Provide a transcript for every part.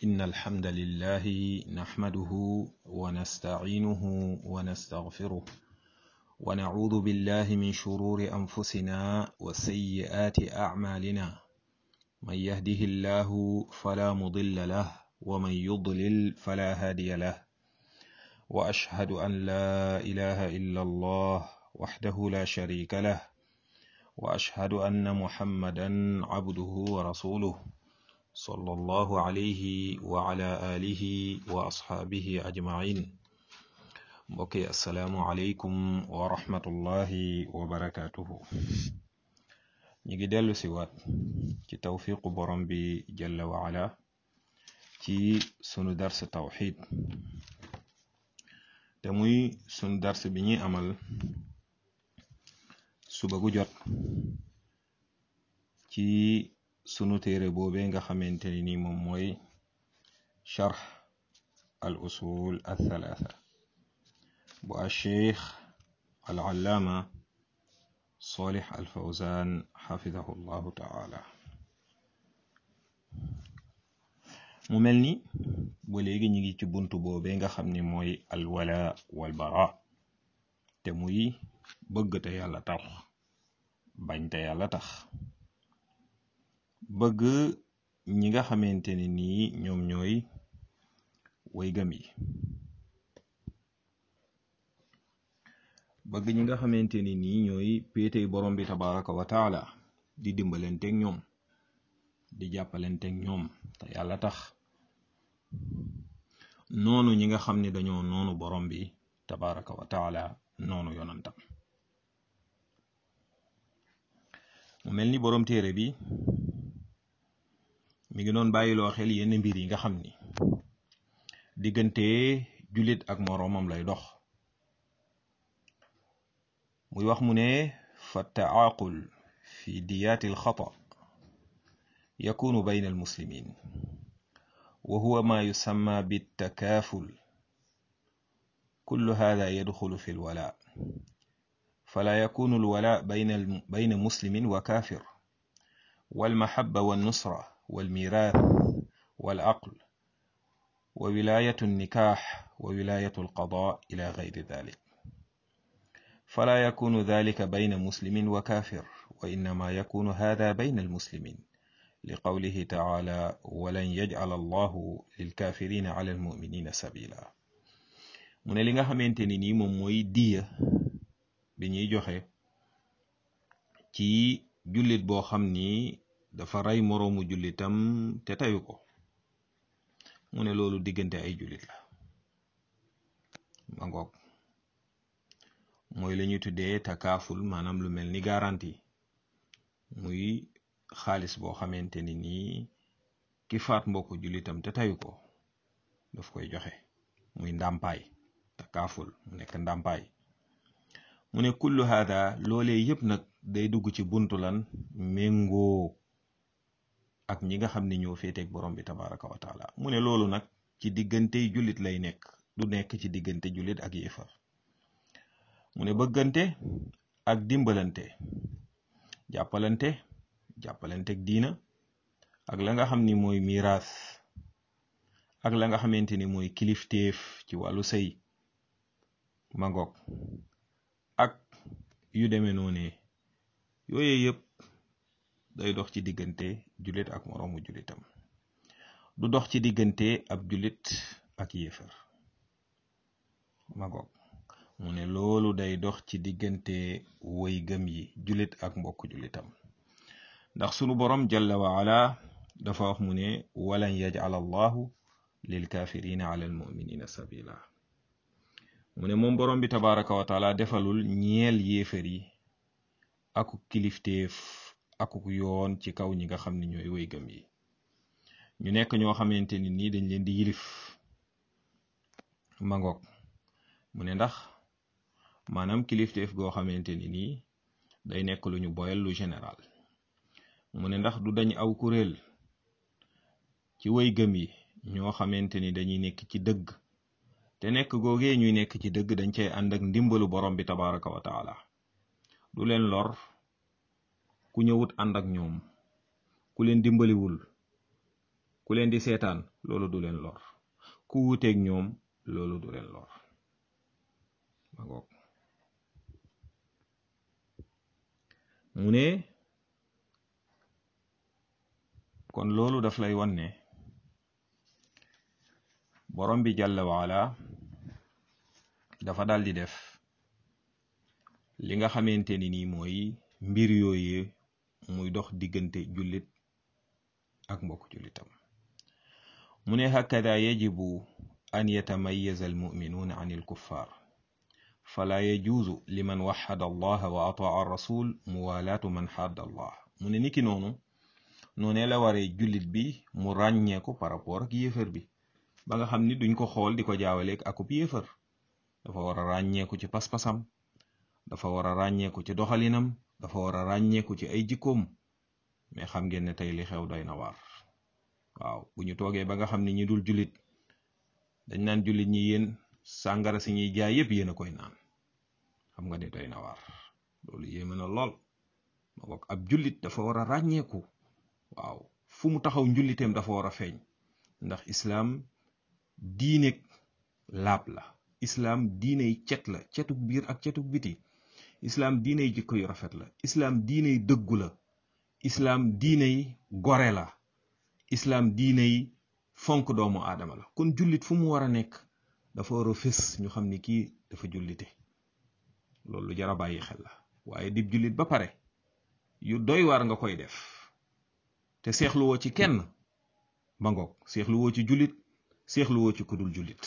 إن الحمد لله نحمده ونستعينه ونستغفره ونعوذ بالله من شرور أنفسنا وسيئات أعمالنا من يهده الله فلا مضل له ومن يضلل فلا هادي له وأشهد أن لا إله إلا الله وحده لا شريك له وأشهد أن محمدا عبده ورسوله صلى الله عليه وعلى آله وأصحابه أجمعين mbokki asalaamu aleykum wa rahmatullahi wa barakaatuhu ñu ngi dellu si waat ci tawfiqu borom bi jalla wa ala ci sunu dars tawxid te muy sunu dars bi ñuy amal suba gu jot ci sunu téere boobee nga xamante ni ni moom mooy charx al usul al thalatha bu al cheikh al allaama solih al fawzan xafidahu llahu taala mu mel ni ba léegi ñu ngi ci buntu boobee nga xam ni mooy al wala wal bara te muy bëgg te yàlla tax bañ te yàlla tax bëgg ñi nga xamante ne nii ñoom ñooy way gëm yi bëgg ñi nga xamante ni nii ñooy péetey borom bi tabaraka wa taala di dimbalenteeg ñoom di jàppalenteeg ñoom te yàlla tax noonu ñi nga xam ne dañoo noonu borom bi tabaraka wa taala noonu yonantam mu mel ni borom téere bi mi ngi doon bàyyiloo xel yenn mbir yi nga xam ni diggante jullit ak moroomam lay dox muy wax mu ne fa taaqul fi diyaati alxata yakunu bayna almuslimin wa huwa ma yusamma bittakaaful kullu hada yadxulu fi alwala fala yakunu alwala bayna bayna muslimin wa kaafir walmahabba wannusra والميراث والعقل وولاية النكاح وولاية القضاء إلى غير ذلك فلا يكون ذلك بين مسلم وكافر وإنما يكون هذا بين المسلمين لقوله تعالى ولن يجعل الله للكافرين على المؤمنين سبيلا من li nga xamante ni nii moom mooy diya bi ñuy joxe ci jullit boo xam ni dafa rey moroomu jullitam te tayu ko mu ne loolu diggante ay jullit la ma ngoog mooy la ñuy tuddee takaaful maanaam lu mel ni garantie muy xaalis boo xamante ni nii ki faat mbokku jullitam te tayu ko daf koy joxe muy ndàmpaay takaaful mu nekk ndàmpaay mu ne kullu hada loolee yépp nag day dugg ci buntu lan méngoo ak ñi nga xam ne ñoo féeteeg borom bi tabaraka wa taala mu ne loolu nag ci diggantey jullit lay nekk du nekk ci diggante jullit ak yéefar mu ne bëggante ak dimbalante jàppalante jàppalanteeg diina ak la nga xam ni mooy miraas ak la nga xamante ni mooy kilifteef ci wàllu sëy mangoog ak yu demee noonee yooye yëpp day dox ci diggante jullit ak moroomu jullitam du dox ci diggante ab jullit ak yéefar magoog mu ne loolu day dox ci diggante woy gëm yi jullit ak mbokk jullitam ndax sunu borom jalla wa ala dafa wax mu ne walan yaj'al allahu lil kafirina ala al muminina sabila mu ne moom borom bi tabaraka wa taala defalul ñeel yéefar yi aku kilifteef akuk yoon ci kaw ñi nga xam ne ñooy woy gëm yi ñu nekk ñoo xamante ni nii dañ leen di yilif mangoog mu ne ndax maanaam kilifteef goo xamante ni nii day nekk lu ñu boyal lu général mu ne ndax du dañ aw kuréel ci woy gëm yi ñoo xamante ni dañuy nekk ci dëgg te nekk googee ñuy nekk ci dëgg dañ cay ànd ak ndimbalu borom bi tabaraka wa taala du leen lor ku ñëwut ànd ak ñoom ku leen dimbaliwul ku leen di seetaan loolu du leen lor ku wuteeg ñoom loolu du leen lor ma ngoog mu ne kon loolu daf lay wan ne borom bi jàlla waala dafa dal di def li nga xamante ni nii mooy mbir yooyu muy dox diggante jullit ak mbokk jullitam mu ne hakada yajibu an yatamayaza almuminuuna an alkuffar fala yajuuzu liman waxada allaha wa ataa rasul muwalaatu man xadda allah mu ne niki noonu noonee la waree jullit bi mu ràññeeku par rapport ak yéefar bi ba nga xam ni duñ ko xool di ko jaawaleeg akub yéefar dafa war a ràññeeku ci pas-pasam dafa war a ràññeeku ci doxalinam dafa war a ràññeeku ci ay jikkoom mais xam ngeen ne tey li xew doy na waar waaw bu ñu toogee ba nga xam ni ñi dul jullit dañ naan jullit ñi yéen sàngara si ñuy jaay yépp yéen a koy naan xam nga ne doy na waar loolu yéeme na lool ma bokk ab jullit dafa war a ràññeeku waaw fu mu taxaw njulliteem dafa war a feeñ ndax islaam diineeg laab la islaam diiney cet la cetug biir ak cetug biti islaam diiney jikko yu rafet la islaam diiney dëggu la islaam diiney gore la islaam diiney fonk doomu aadama la kon jullit fu mu war a nekk dafa war a fés ñu xam ni kii dafa jullite loolu lu jar a bàyyi xel la waaye dib jullit ba pare yu doy waar nga koy def te seexluwoo ci kenn ba ngoog seexluwoo ci jullit seexluwoo ci kudul jullit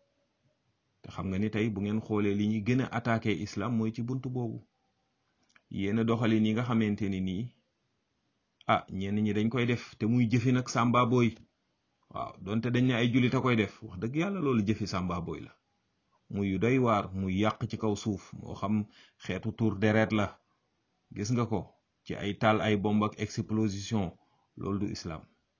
te xam nga ni tey bu ngeen xoolee li ñuy gën a attaqué islam mooy ci bunt boobu yenn doxalin yi nga xamante ni nii ah ñenn ñi dañ koy def te muy jëfi nag sàmba booy waaw donte dañ ne ay jullit a koy def wax dëgg yàlla loolu jëfi sàmba booy la muy yu doy waar muy yàq ci kaw suuf moo xam xeetu tour deret la gis nga ko ci ay taal ay bomb ak explosion loolu du islam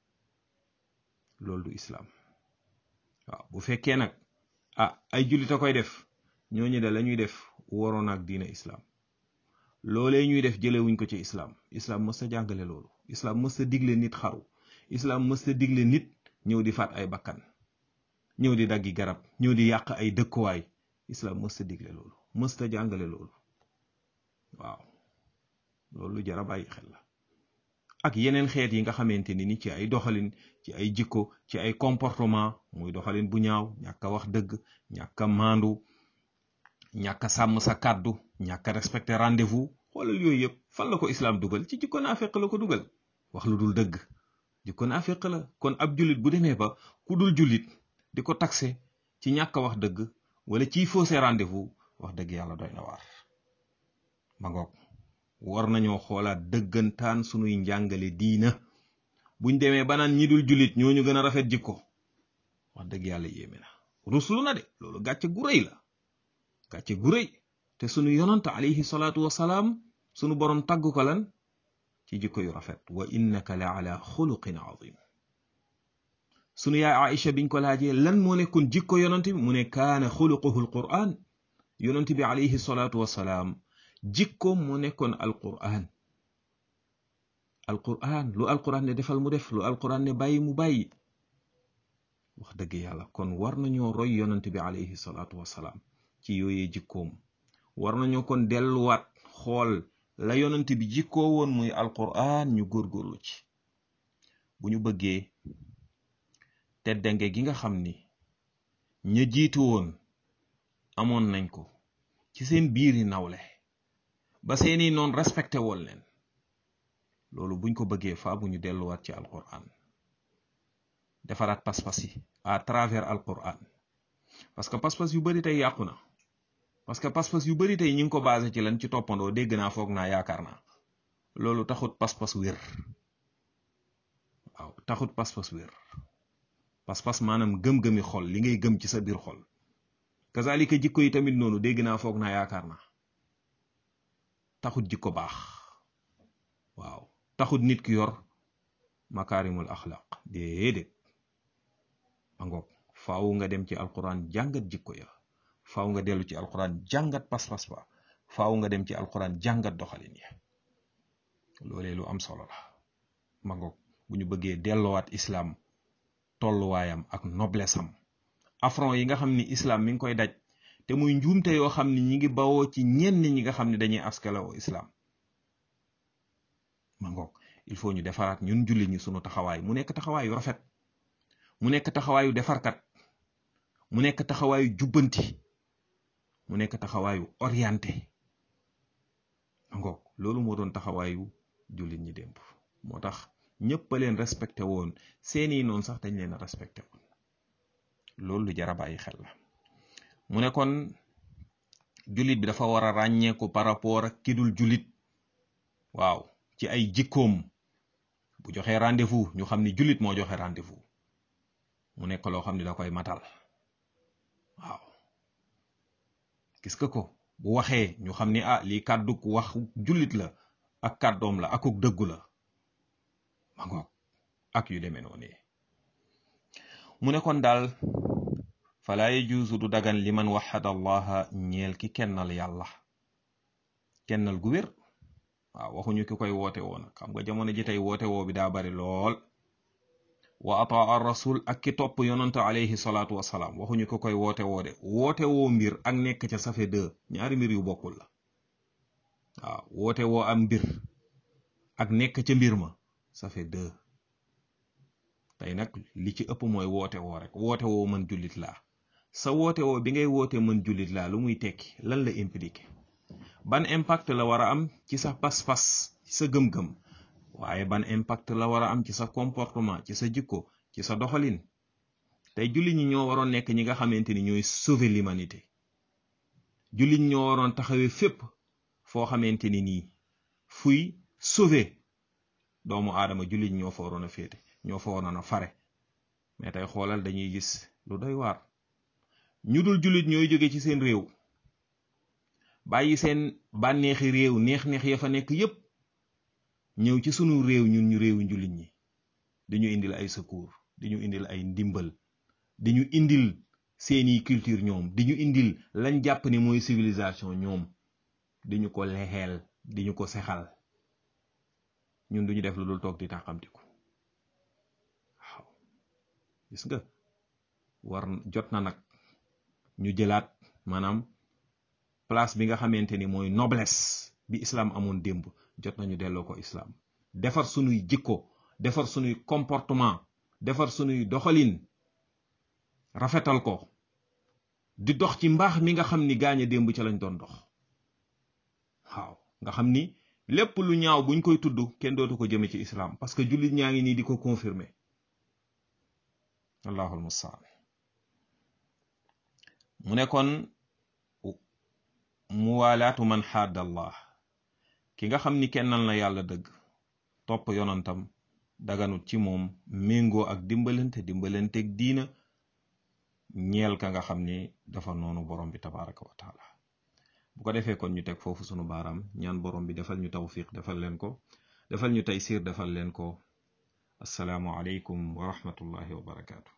loolu du islam waaw bu fekkee nag ah ay jullit a koy def ñooñu de la ñuy def waroon ak diine islam loolee ñuy def jëlewuñ ko ci islam islam mës ta jàngale loolu islam mës ta digle nit xaru islam mës ta digle nit ñëw di faat ay bakkan ñëw di daggi garab ñëw di yàq ay dëkkuwaay islam mës ta digle loolu mës ta jàngale loolu waaw loolu jara bàyyi xel la ak yeneen xeet yi nga xamante ni ni ci ay doxalin ci ay jikko ci ay comportement muy doxalin bu ñaaw ñàkk a wax dëgg ñàkk a maandu ñàkk a sàmm sa kàddu ñàkk a respecté rendez-vous xoolal yooyu yëpp fan la ko islam dugal ci jikko naafeq la ko dugal wax lu dul dëgg jikko naafeq la kon ab jullit bu demee ba ku dul jullit di ko taxé ci ñàkk a wax dëgg wala ciy faussé rendez-vous wax dëgg yàlla doy na waar ma ngoog war nañoo xoolaat dëggantaan sunuy njàngale diina buñ demee ba naan ñi dul jullit ñooñu gën a rafet jikko wax dëgg yàlla yéeme na ruslu na de loolu gàcce gu rëy la gàcce gu rëy te sunu yonant alayhi salaatu wasalaam sunu borom tagg ko lan ci jikko yu rafet wa innaka la ala xuluqin azim sunu yaay Aïcha biñ ko laajee lan moo nekkoon jikko yonant bi mu ne kaana xuluquhu alquran yonant bi alayhi salaatu wasalaam jikkoom moo nekkoon alquran alquran lu alquran ne defal mu def lu alquran ne bàyyi mu bàyyi wax dëgg yàlla kon war nañoo roy yonant bi alayhi salaatu wasalaam ci yooyee jikkoom war nañoo kon delluwaat xool la yonant bi jikkoo woon muy alquran ñu góorgóorlu ci bu ñu bëggee teddange gi nga xam ni ña jiitu woon amoon nañ ko ci seen biiri nawle ba seeni noon respecté woon leen loolu buñ ko bëggee faa bu ñu delluwaat ci alquran defaraat pas-pas yi à travers alquran parce que pas-pas yu bari tey yàqu na parce que pas-pas yu bari tey ñi ngi ko basé ci lan ci toppandoo dégg naa foog naa yaakaar naa loolu taxut pas-pas wér waaw taxut pas-pas wér pas-pas maanaam gëm-gëmi xol li ngay gëm ci sa biir xol kazalika jikko yi tamit noonu dégg naa foog naa yaakaar naa taxut jikko baax waaw taxut nit ki yor makaarimul axlaq déedéet ma ngoog faaw nga dem ci alquran jàngat jikko ya faaw nga dellu ci alquran jàngat pas-pas ba faaw nga dem ci alquran jàngat doxalin ya loolee lu am solo la ma ngoog bu ñu bëggee delloowaat islaam tolluwaayam ak noblesse am affront yi nga xam ni islam mi ngi koy daj te muy njuumte yoo xam ni ñi ngi bawoo ci ñenn ñi nga xam ne dañuy askalawoo islam ma ngoog il faut ñu defaraat ñun jullit ñi sunu taxawaay mu nekk taxawaayu rafet mu nekk taxawaayu defarkat mu nekk taxawaayu jubbanti mu nekk taxawaayu orienté ma ngoog loolu moo doon taxawaayu jullit ñi démb moo tax ñëpp a leen respecté woon seeni noonu sax dañ leen a respecté woon loolu lu jar a bàyyi xel la mu ne kon jullit bi dafa war a ràññeeku par rapport ak kidul jullit waaw ci ay jikkoom bu joxee rendez-vous ñu xam ni jullit moo joxe rendez-vous mu nekk loo xam ni da koy matal waaw gis nga ko bu waxee ñu xam ni ah lii kàdduk wax jullit la ak kàddoom la akuk dëggu la ma ngoog ak yu demee noonu mu ne kon daal falaa yajuusu du dagan li man waxada allaha ñeel ki kennal yàlla kennal gu wér waaw waxuñu ki koy woote woon xam nga jamono ji tey woote woo bi daa bari lool wa ataa ar rasul ak ki topp yonante alayhi salaatu wasalaam waxuñu ki koy woote woo de woote woo mbir ak nekk ca safe deux ñaari mbir yu bokkul la waaw woote woo am mbir ak nekk ca mbir ma ça fait deux tey nag li ci ëpp mooy woote woo rek woote woo mën jullit laa sa woote woo bi ngay woote mën jullit laa lu muy tekki lan la impliqué ban impact la war a am ci sa pas-pas ci sa gëm-gëm waaye ban impact la war a am ci sa comportement ci sa jikko ci sa doxalin tey jullit ñi ñoo waroon nekk ñi nga xamante ni ñooy sauver l'humanité jullit ñi ñoo waroon taxawee fépp foo xamante ni nii fuy sauver doomu aadama jullit ñoo fa waroon a féete ñoo fa waroon a fare mais tey xoolal dañuy gis lu doy waar ñu dul jullit ñooy jóge ci seen réew bàyyi seen bànneexi réew neex-neex ya fa nekk yépp ñëw ci sunu réew ñun ñu réewu jullit ñi dañu indil ay secours dañu indil ay ndimbal dañu indil seeni culture ñoom diñu indil lañ jàpp ni mooy civilisation ñoom diñu ko lexeel diñu ko sexal ñun duñu def lu dul toog di tàqamtiku waaw gis nga war jot na nag ñu jëlaat maanaam place bi nga xamante ni mooy noblesse bi islam amoon démb jot nañu delloo ko islam defar sunuy jikko defar sunuy comportement defar sunuy doxalin rafetal ko di dox ci mbaax mi nga xam ni gaañe démb ca lañ doon dox waaw nga xam ni lépp lu ñaaw buñ koy tudd kenn dootu ko jëme ci islam parce que jullit ñaa ngi nii di ko confirmer allahul mustaan mu ne kon muwaalaatu man xaadda allah ki nga xam ni kennal na yàlla dëgg topp yonantam daganut ci moom méngoo ak dimbalante dimbalanteeg diina ñeel ka nga xam ni dafa noonu borom bi tabaraka wa taala bu ko defee kon ñu teg foofu sunu baaraam ñaan borom bi defal ñu tawfiq defal leen ko defal ñu taysir defal leen ko assalaamu aleykum wa rahmatullahi wa barakaatu